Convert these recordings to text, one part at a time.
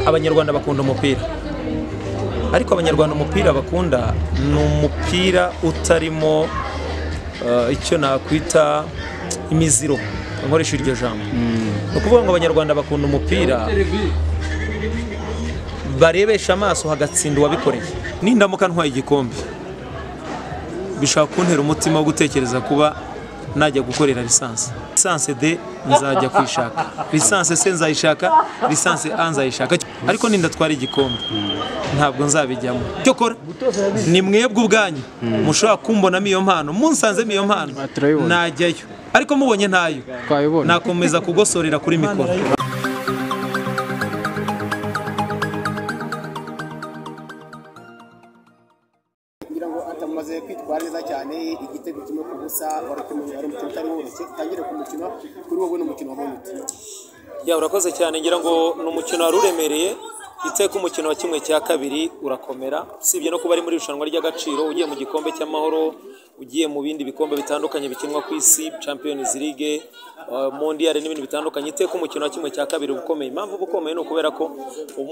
abanyarwanda bakunda umupira ariko abanyarwanda umupira bakunda ni umupira utarimo eh, icyo nakwita imiziro nkoresha iryo jambo ni ukuvuga ngo abanyarwanda bakunda umupira barebesha amaso hagatsinda uwabikoreye nindamuka ntwaye igikombe bishobora kuntera umutima wo gutekereza kuba najya gukorera lisansi lisansi de nzajya kuyishaka lisansi se nzayishaka lisansi a nzayishaka ariko nindatwara igikombe ntabwo nzabijyamo icyo kora ni mwebwe ubwanyu mushobora kumbonamo iyo mpano munsanzemo iyo mpano turayibona. najyayo ariko mubonye ntayo twabibona nakomeza kugosorera kuri mikoro kugira ngo atamaze kwitwara neza cyane igitego kimwe ku busa wari kumenya wari umukino utari woroshye utangire ku mukino kuri wowe ni umukino wabonye ute ya urakoze cyane ngira ngo ni umukino wari uremereye iteka umukino wa kimwe cya kabiri urakomera usibye no kuba ari muri irushanwa ry'agaciro ugiye mu gikombe cy'amahoro ugiye mu bindi bikombe bitandukanye bikinwa ku isi champions league uh, mondial n'ibintu bitandukanye iteka umukino wa kimwe cya kabiri uba ukomeye impamvu uba ukomeye ni ukubera ko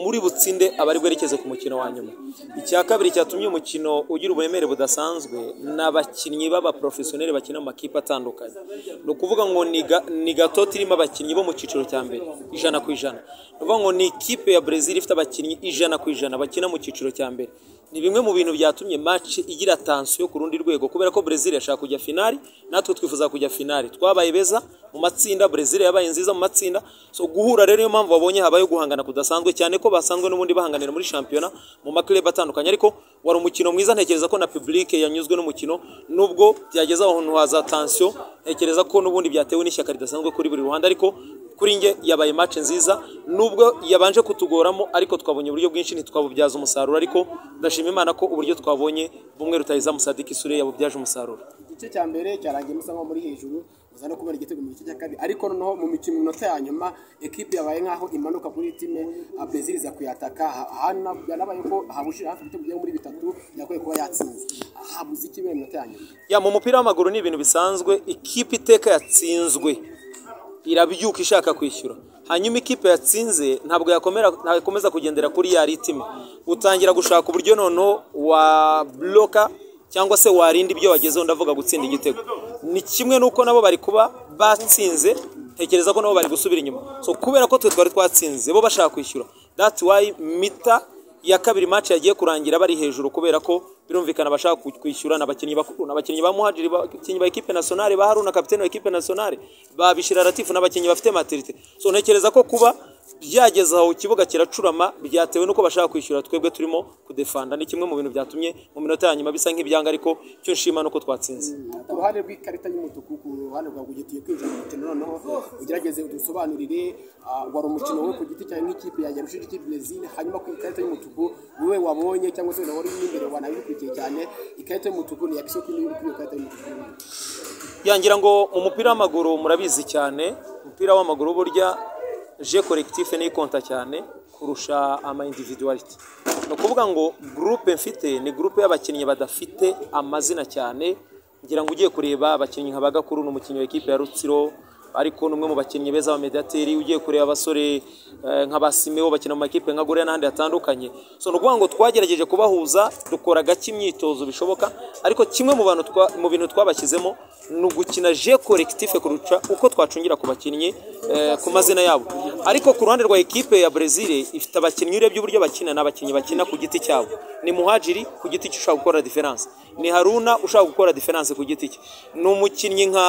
muri butsinde aba ari bwerekeze ku mukino wa nyuma icya kabiri cyatumye umukino ugira uburemere budasanzwe ni abakinnyi b'abaprofesiyoneri bakina mu makipe atandukanye ni ukuvuga ngo ni ga- ni gato irimo abakinnyi bo mu cyiciro cya mbere ijana ku ijana ni ukuvuga ngo ni ikipe ya brezil ifite abakinnyi ijana ku ijana bakina mu cyiciro cya mbere ni bimwe mu bintu byatumye match igira tansiyo ku rundi rwego kubera ko brezil yashaka kujya finali natwe twifuza kujya finali twabaye beza mu matsinda brezil yabaye nziza mu matsinda so guhura rero niyo mpamvu babonye habaye guhangana kudasanzwe cyane ko basanzwe n'ubundi bahanganira muri shampiyona mu maklub atandukanye ariko wari umukino mwiza ntekereza ko na public yanyuzwe n'umukino nubwo byageze ahantu haza tansiyo ntekereza ko n'ubundi byatewe n'ishyaka ridasanzwe kuri buri ruhande ariko kuri nge yabaye match nziza nubwo yabanje kutugoramo ariko twabonye uburyo bwinshi ntitwabubyaza umusaruro ariko ndashima imana ko uburyo twabonye bumwe rutahiza musadiki sure yabubyaje umusaruro igice cya mbere cyarangiye musa nko muri hejuru muza no kubona igitego mu gice cya kabiri ariko noneho mu mikino minota ya nyuma ekipe yabaye nk'aho imanuka kuri time ah, brezil iza kuyataka Ha- hana- yanabaye ko habushira hafi ibitego bigera muri bitatu yakwiye kuba yatsinze habuze iki mu minota ya nyuma ya mu mupira w'amaguru ni ibintu bisanzwe ikipe iteka yatsinzwe irabyuka ishaka kwishyura hanyuma ikipe yatsinze ntabwo yakomera ntakomeza kugendera kuri ya ritime utangira gushaka uburyo noneho wa bloka cyangwa se warinda ibyo wagezeho ndavuga gutsinda igitego ni kimwe n'uko nabo bari kuba batsinze ntekereza ko nabo bari gusubira inyuma so kubera ko twe twari twatsinze bo bashaka kwishyura that's why mita iya kabiri match yagiye kurangira bari hejuru kubera ko birumvikana bashaka ku- kwishyura ni abakinnyi bakuru ni abakinnyi ba muhajiri abakinnyi ba ekipe nationale ba haruna kapitene wa ekipe nationale ba bishira latifu ni abakinnyi bafite maturite so ntekereza ko kuba byageze aho ikibuga kiracurama byatewe n'uko bashaka kwishyura twebwe turimo kudefanda ni kimwe mu bintu byatumye mu minota ya nyuma bisa nk'ibyanga ariko icyo nshima ni uko twatsinze ku ruhande rw'ikarita y'umutuku ku ruhande rwa buri gihe kwinjira mu mukino noneho ugerageze udusobanurire ah, wari umukino we ku giti cyawe nk'ikipe yajya gushira ikipe brezil hanyuma ku ikarita y'umutuku wowe wabonye cyangwa se wari uri imbere wanabikurikiye cyane ikarita y'umutuku ni iya kisoko iri kuri iyo karita y'umutuku yangira ngo mu mupira w'amaguru murabizi cyane umupira w'amaguru burya je collectif niyo ikonta cyane kurusha ama individuality ni ukuvuga ngo groupe mfite ni groupe y'abakinnyi badafite amazina cyane ngira ngo ugiye kureba abakinnyi nka bagakuru ni umukinnyi wa ekipe ya rutsiro ariko ni umwe mu bakinnyi beza b'amediateri ugiye kureba abasore eh, nka basimeo bakina mu makipe nka gorea n'ahandi hatandukanye so ni ukuvuga ngo twagerageje kubahuza dukora gake imyitozo bishoboka ariko kimwe mu bantu twa- mu bintu twabashyizemo ni ugukina je collectif kurusha uko twacungira ku bakinnyi eh, ku mazina yabo ariko ku ruhande rwa ekipe ya brezil ifite abakinnyi urebye uburyo bakina ni abakinnyi bakina ku giti cyabo ni muhajiri ku giti cye ushaka gukora diferanse ni haruna ushaka gukora diferanse ku giti cye ni umukinnyi nka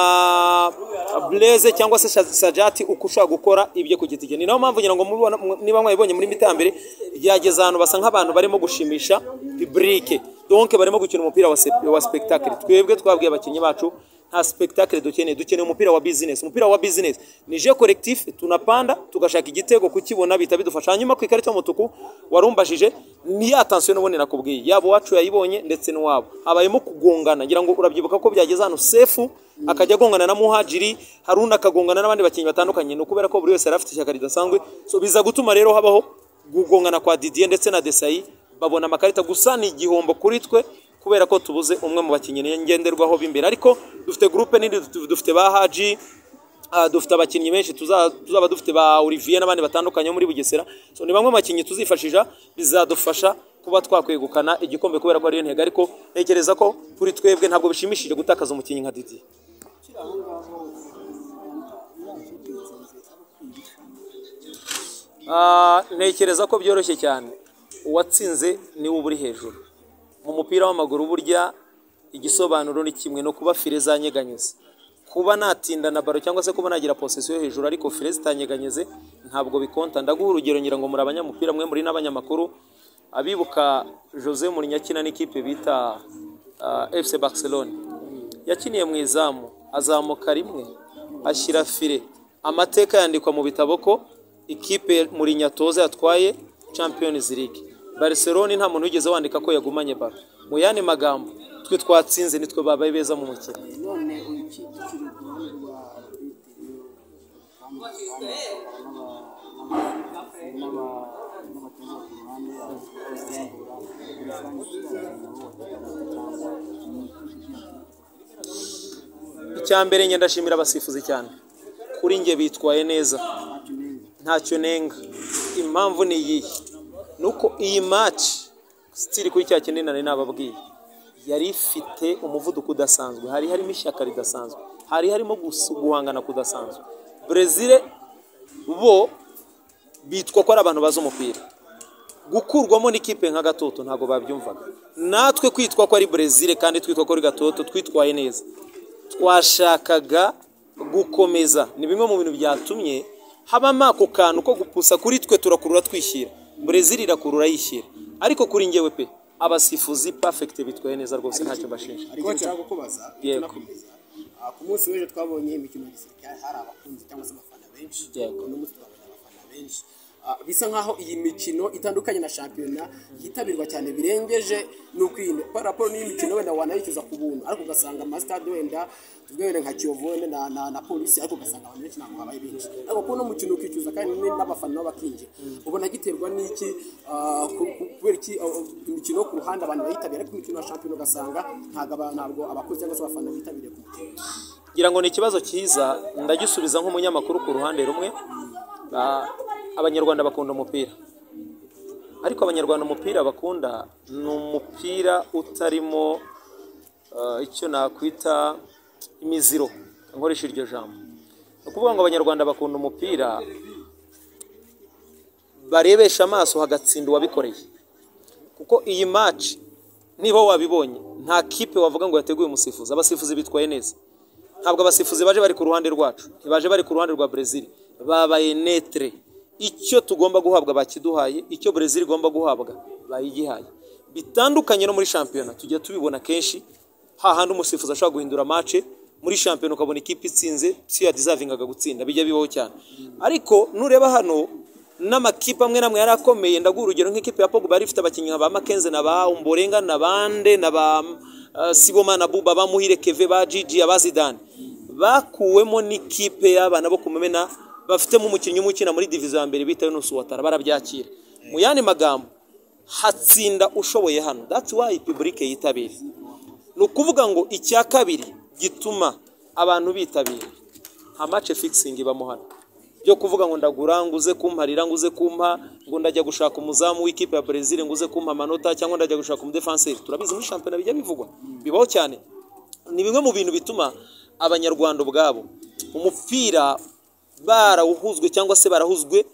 blaise cyangwa se Sa- sajati uko ushaka gukora ibyo ku giti cye ni nayo mpamvu ngira ngo mubibona- mu- niba mwabibonye muri mita ya mbere byageze ahantu basa nk'abantu barimo gushimisha piburike donke barimo gukina umupira wa, sep- wa spectacle twebwe twabwiye abakinnyi bacu nta spectacle dukeneye dukeneye umupira wa business umupira wa business ni je collectif tunapanda tugashaka igitego kukibona bita bidufasha hanyuma ku ikarita y'umutuku warumbajije ni ya tansiyo n'ubundi nakubwiye yaba uwacu yayibonye ndetse n'uwabo habayemo kugongana ngira ngo urabyibuka ko byageze hano sefu akajya agongana na muhajiri haruna akagongana n'abandi bakinnyi batandukanye ni ukubera ko buri wese yari afite ishyaka ridasanzwe so biza gutuma rero habaho gugongana kwa didier ndetse na desayi babona amakarita gusa ni igihombo kuri twe kubera ko tubuze umwe mu bakinnyi ngenderwaho b'imbere ariko dufite gurupe nini dufite ba haji Ah, dufite abakinnyi benshi tuza- tuzaba dufite ba Olivier n'abandi batandukanye bo muri Bugesera so ni bamwe mu bakinnyi tuzifashisha bizadufasha kuba twakwegukana igikombe kubera ko ariyo ntego ariko ntekereza ko kuri twebwe ntabwo bishimishije gutakaza umukinnyi nka Didier Ah, ntekereza ko byoroshye cyane uwatsinze niwe uba uri hejuru mu mupira w'amaguru burya igisobanuro ni kimwe no kuba fire zanyeganyeze kuba natinda na baro cyangwa se kuba nagira posesiyo hejuru ariko fire zitanyeganyeze ntabwo bikonta ndaguha urugero ngira ngo muri abanyamupira mwe muri n'abanyamakuru abibuka Jose Mourinho akina n'ikipe bita ah, FC Barcelona yakiniye mu izamu azamuka rimwe ashyira fire amateka yandikwa mu bitabo ko ikipe muri nyatoza yatwaye champions league barcelona nta muntu wigeze wandika ko yagumanye baro mu yandi magambo twe twatsinze nitwe babaye beza mu mukino none uyu ki- tukiri ku ruhande rwa bitewe n'abatoza ku ruhande abasimbura muri rusange tuzagira abo icya mbere njye ndashimira abasifuzi cyane kuri njye bitwaye neza ntacyo nenga impamvu ni iyihe ni uko iyi match sitiri kuri cya kindi nari nababwiye yari ifite umuvuduko udasanzwe hari harimo ishyaka ridasanzwe hari harimo gusu- guhangana kudasanzwe brezil bo bitwa ko ari abantu bazi umupira gukurwamo n'ikipe nka gatoto ntabwo babyumvaga natwe kwitwa ko ari brezil kandi twitwa ko ari gatoto twitwaye neza twashakaga gukomeza ni bimwe mu bintu byatumye habamo ako kantu ko gupusa kuri twe turakurura twishyira brezil irakurura yishyira ariko kuri njyewe pe abasifuzi perfect bitwaye neza rwose ntacyo bashinja hari ikintu nshaka kubaza Yego. tunakomeza Ah, ku munsi w'ejo twabonye imikino ya gisirikare hari abakunzi cyangwa se abafana benshi Yego. uno munsi twabonye abafana benshi Ah, bisa nkaho iyi mikino itandukanye na shampiyona yitabirwa cyane birengeje n'ukwirinda kuko raporo n'iyi mikino wenda wanayicuza ku buntu ariko ugasanga amasitade wenda tuvuge wenda nka kiyovu wenda na, na, na polisi ariko ugasanga abantu benshi ntabwo babaye benshi ariko kuko uno mukino ukicuza kandi n- n'abafana nabo bakinjira ubona giterwa n'iki ah, ku- ku- kubera iki ah, imikino yo ku ruhande abantu bayitabira ariko imikino ya shampiyona ugasanga ntabwo aba- ntabwo abakozi cyangwa se abafana bitabiriye ku mukino ngira ngo ni ikibazo cyiza ndagisubiza nk'umunyamakuru ku ruhande rumwe Ah, abanyarwanda bakunda umupira ariko abanyarwanda umupira bakunda ni umupira utarimo ah, icyo nakwita imiziro nkoresha iryo jambo ni ukuvuga ngo abanyarwanda bakunda umupira barebesha amaso hagatsinda uwabikoreye kuko iyi match niba wabibonye nta kipe wavuga ngo yateguye umusifuzi abasifuzi bitwaye neza ntabwo abasifuzi baje bari ku ruhande rwacu ntibaje bari ku ruhande rwa brezil babaye netre icyo tugomba guhabwa bakiduhaye icyo brezil igomba guhabwa bayigihaye bitandukanye no muri shampiyona tujya tubibona kenshi hahandi umusifuzi ashobora guhindura mace muri shampiyona ukabona ikipe itsinze si yadizavingaga gutsinda bijya bibaho cyane ariko nureba hano n'amakipe amwe n'amwe yari akomeye ndaguha urugero nk'ikipe ya Pogba yari ifite abakinnyi nka ba Makenze na ba Umborenga na bande na ba uh, Siboma na Buba ba Muhire Keve ba Gigi aba Zidane bakuwemo n'ikipe y'abana bo kumena bafitemo umukinnyi umwe ukina muri diviziyo ya mbere bitewe n'usu watara barabyakira mu yandi magambo hatsinda ushoboye hano that's why public yitabira ni ukuvuga ngo icya kabiri gituma abantu bitabira nta mace fixing ibamo hano byo kuvuga ngo ndagura nguze kumparira nguze kumpa ngo ndajya gushaka umuzamu w'ikipe ya Brazil nguze kumpa amanota cyangwa ndajya gushaka umudefenseri turabizi muri shampiyona bijya bivugwa bibaho cyane ni bimwe mu bintu bituma abanyarwanda ubwabo umupira barawuhuzwe cyangwa se barahuzwe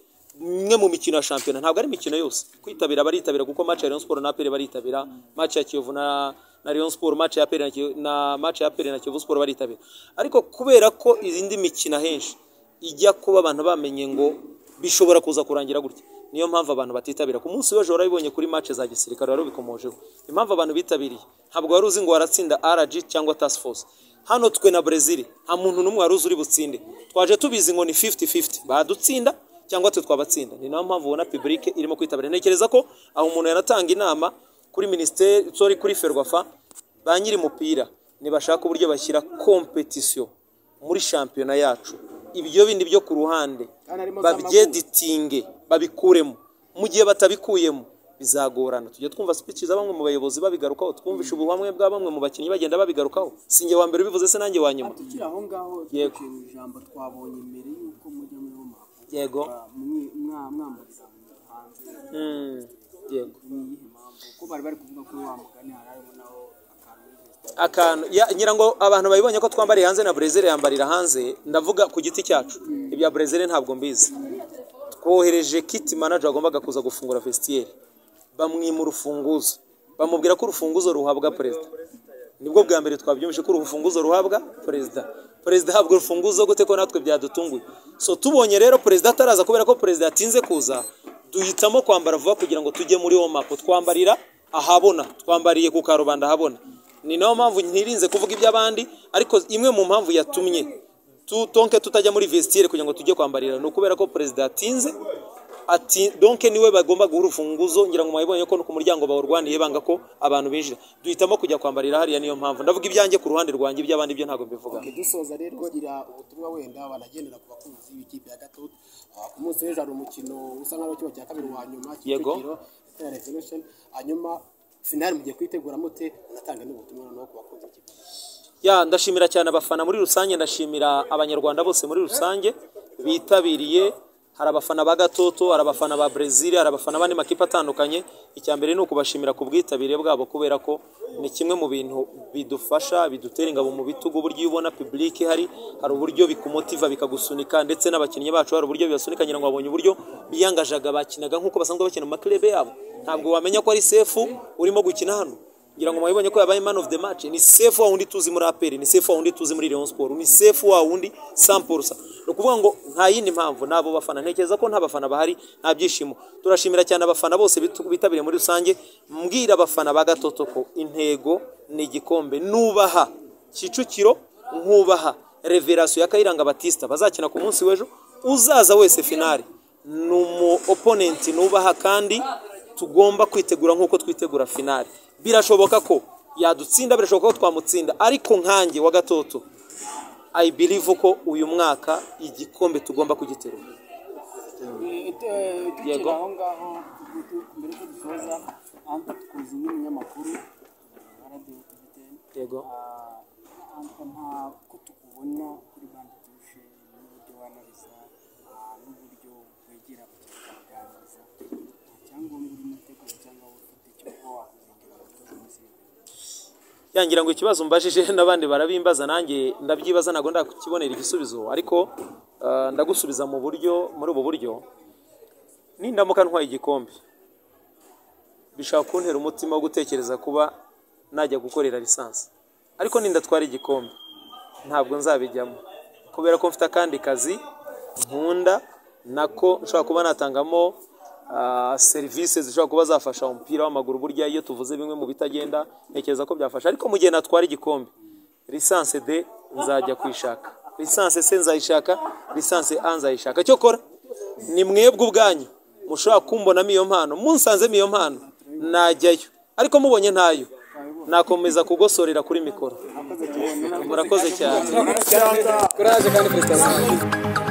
imwe mu mikino ya shampiyona ntabwo ari imikino yose kwitabira baritabira kuko match ya Rayon Sport na APR baritabira match ya Kiyovu na na Rayon Sport match ya APR na Kiyo- na match ya APR na Kiyovu Sport baritabira ariko kubera ko izindi mikino ahenshi ijya kuba abantu bamenye ngo bishobora kuza kurangira gutya niyo mpamvu abantu batitabira ku munsi w'ejo warabibonye kuri match za gisirikare warabikomojeho impamvu abantu bitabiriye ntabwo wari uzi ngo waratsinda RG cyangwa Task Force hano twe na brezil nta muntu n'umwe wari uzi uri butsinde twaje tubizi ngo ni 50-50 badutsinda cyangwa twe twabatsinda ni nayo mpamvu ubona public irimo kwitabira ntekereza ko aho umuntu yanatanga inama kuri minisiteri sorry kuri ferwafa ba nyiri umupira nibashaka uburyo bashyira competition muri shampiyona yacu ibyo bindi byo ku ruhande Kandi harimo za babyeditinge babikuremo mu gihe batabikuyemo bizagorana tujya twumva speech za bamwe mu bayobozi babigarukaho twumvisha ubuhamwe bwa bamwe mu bakinnyi bagenda babigarukaho si njye wa mbere ubivuze se nanjye wa nyuma tukiri aho ngaho Yego. tukiri mu ijambo twabonye mbere y'uko mujya muri roma yego mwamburira hanze Mm, yego ni iyihe mpamvu ko bari bari kuvuga ko wa mugani hari harimo naho akantu y'invesitasi akantu ya- ngira ngo abantu babibonye ko twambariye hanze na Brezil yambarira hanze ndavuga ku giti cyacu ibya Brezil ntabwo mbizi twohereje kit manager wagombaga kuza gufungura vestiaire bamwima urufunguzo bamubwira ko urufunguzo ruhabwa perezida nibwo bwa mbere twabyumvise ko urufunguzo ruhabwa perezida perezida ahabwa urufunguzo gute ko natwe byadutunguye so tubonye rero perezida ataraza kubera ko perezida yatinze kuza duhitamo kwambara vuba kugira ngo tujye muri omapo twambarira ahabona twambariye ku karubanda ahabona ni nayo mpamvu ntirinze kuvuga iby'abandi ariko imwe mu mpamvu yatumye tu- tonke tutajya muri vestiaire kugira ngo tujye kwambarira ni ukubera ko perezida yatinze ati donke niwe bagomba guha urufunguzo ngira ngo mwabibonye ko no ku muryango bawurwaniye banga ko abantu binjira duhitamo kujya kwambarira hariya niyo mpamvu ndavuga ibyanjye ku ruhande rwanjye iby'abandi byo ntabwo mbivuga Twe dusoza rero tugira ubutumwa wenda wanagendera ku bakunzi b'ikipe ya gatatu Ah, ku munsi w'ejo hari umukino usa nkaho kiba cya kabiri wa nyuma Yego. Kicukiro Stella Revolution hanyuma finali mugiye kuyitegura mute unatanga n'ubutumwa noneho ku bakunzi b'ikipe ya ndashimira cyane abafana muri rusange ndashimira abanyarwanda bose muri rusange bitabiriye hari abafana ba gatoto hari abafana ba brezil hari abafana bandi makipe atandukanye icya mbere ni ukubashimira ku bwitabire bwabo kubera ko ni kimwe mu bintu bidufasha bidutera ingabo mu bitugu uburyo iyo ubona public hari hari uburyo bikumotiva bikagusunika ndetse n'abakinnyi bacu hari uburyo bibasunika ngira ngo babonye uburyo biyangajaga bakinaga nk'uko basanzwe bakina mu maklebe yabo ntabwo wamenya ko ari sefu urimo gukina hano ngira ngo mwabibonye ko yabaye man of the match ni sefu wa wundi tuzi muri aperi ni sefu wa wundi tuzi muri Rayon Sport ni sefu wa wundi sampursa ni ukuvuga ngo nta yindi mpamvu n'abo bafana ntekereza ko nta bafana bahari nta byishimo turashimira cyane abafana bose bitu- bitabiriye muri rusange mbwira abafana ba gatoto ko intego ni igikombe nubaha Kicukiro nkubaha reverasiyo ya Kayiranga Batista bazakina ku munsi w'ejo uzaza wese finale ni umu oponenti nubaha kandi tugomba kwitegura nk'uko twitegura finale birashoboka ko yadutsinda birashoboka ko twamutsinda ariko nkanjye wa gatoto i believe ko uyu mwaka igikombe tugomba kugiterura Yego. tukiri aho ngaho tu- mbere ko dusoza anta tukuzi nk'umunyamakuru wa radiyo tvtn yego anta nta ko tukubona kuri bandi tushe n'uburyo wanariza ah, n'uburyo wegera kukiganiriza nta cyangombwa urimo utegura cyangwa ufite cyo kuba wakuzingira abakozi muri serivisi yangira ngo ikibazo mbajije n'abandi barabimbaza nanjye ndabyibaza ntabwo ndakukibonera igisubizo ariko ah, ndagusubiza mu buryo muri ubu buryo nindamuka ntwaye igikombe bishobora kuntera umutima wo gutekereza kuba najya gukorera lisansi ariko nindatwara igikombe ntabwo nzabijyamo kubera ko mfite akandi kazi nkunda nako nshobora kuba natangamo ah, serivisi zishobora kuba zafasha umupira w'amaguru burya iyo tuvuze bimwe mu bitagenda ntekereza ko byafasha ariko mu gihe natwara igikombe lisansi de nzajya kuyishaka lisansi se nzayishaka lisansi a nzayishaka cyokora ni mwebwe ubwanyu mushobora kumbonamo iyo mpano munsanzemo iyo mpano najyayo ariko mubonye ntayo nakomeza kugosorera kuri mikoro murakoze cyane Cyangwa-